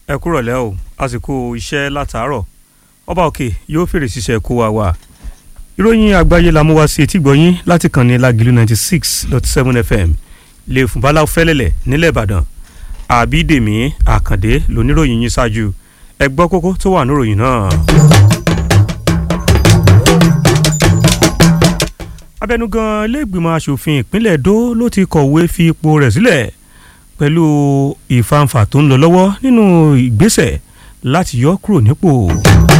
ẹ kúrọ̀lẹ́ o àsìkò iṣẹ́ látàárọ̀ ọba òkè yóò fèrè ṣiṣẹ́ kó wa wà ìròyìn àgbáyé la mú wá sí etí gbọ̀yìn láti kàn ní Lágìlú ninety six dot seven fm lè fún báláwo fẹ́lẹ́lẹ̀ nílẹ̀ Ìbàdàn àbídèmí àkàndé lóníròyìn yín ṣáájú ẹ gbọ́ kókó tó wà níròyìn náà. abẹnugan iléègbìmọ̀ asòfin ìpínlẹ̀ Èdó ló ti kọ̀wé fi ipò rẹ̀ sílẹ̀ pẹ̀lú ìfàǹfà tó ń lọ lọ́wọ́ nínú ìgbésẹ̀ láti yọ kúrò nípò.